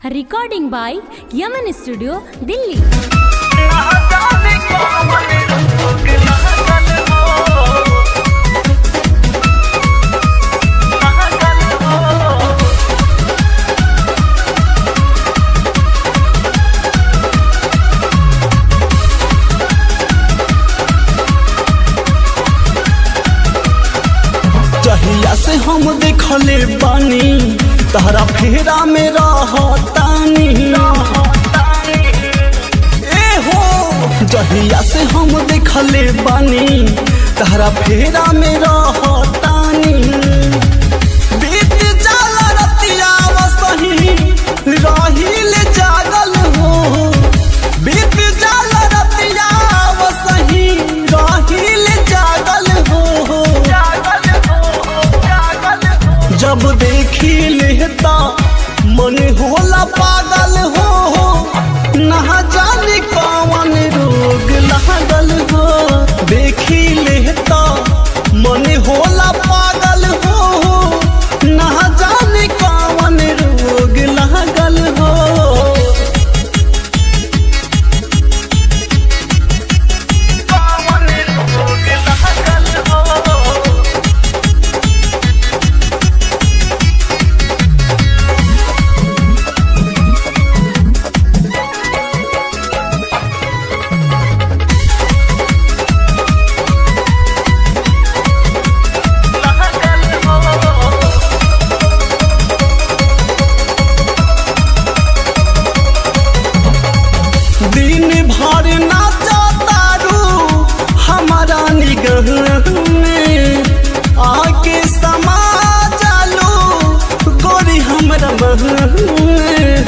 recording by Yaman studio Delhi जहिया से हम देखले बानी तहरा फेरा में रहतानी ए हो जहिया से हम देखले बानी तहरा फेरा में रहतानी बीत जाला रतिया वसही रहिल जागल हो बीत जाला रतिया वसही रहिल जागल हो जब देखी लेता मन होला पागल हो ना जाने कौन रोग लागल हो देखी लेता मन होला पागल हो ना जाने कौन रोग लागल हो दिन भर नाचा तारू हमारा निगह में आके समा जालो गोरी हमरा मह में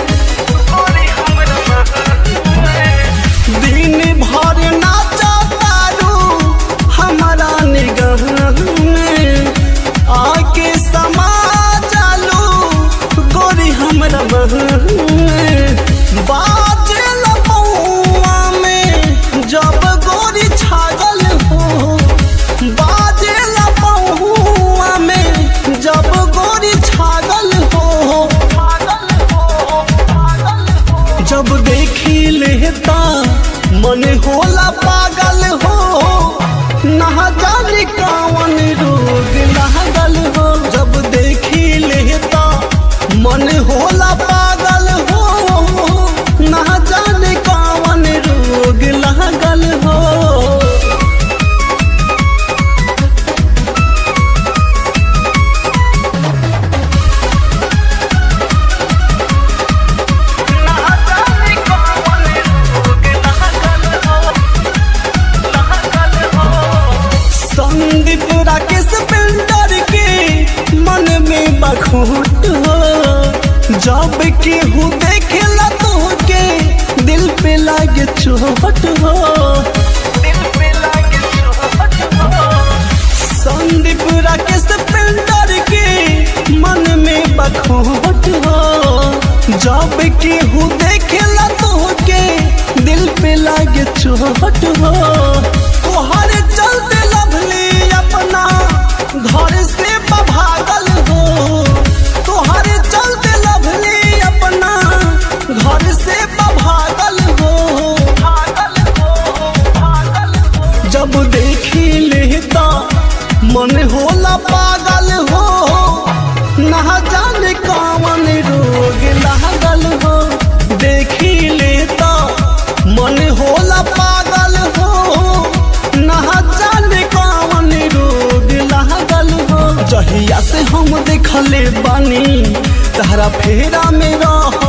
दिन भर नाचा तारू हमारा निगह में आके समा जालो गोरी हमरा मह में बाजल पौआ में जब गोरी छागल हो बाजल पौआ में जब गोरी छागल हो जब देखी लेता मन होला पागल हो ना जाने कौन रोग लागल हो जब देखी लेता मन होला पागल हो ना जाने कौन रोग लागल हो संदीप राकेश पिंडर के मन में बखूट हो जब केहू देखेला तो के दिल पे लागे चोट हो संदीप राकेश पिंडर के मन में बखूट हो जब केहू देखेला तो के दिल पे लागे चोट हो तोहर चलते लभली अपना घर से भागल हो तोहर चलते लभली अपना घर से भागल हो जब देखी लेता मन होला पागल हो ना जाने कौन रोग लागल हो देखी लेता मन होला पागल हो ना जाने कौन रोग लागल हो जहिया से हम देखले बानी तहरा फेरा में रह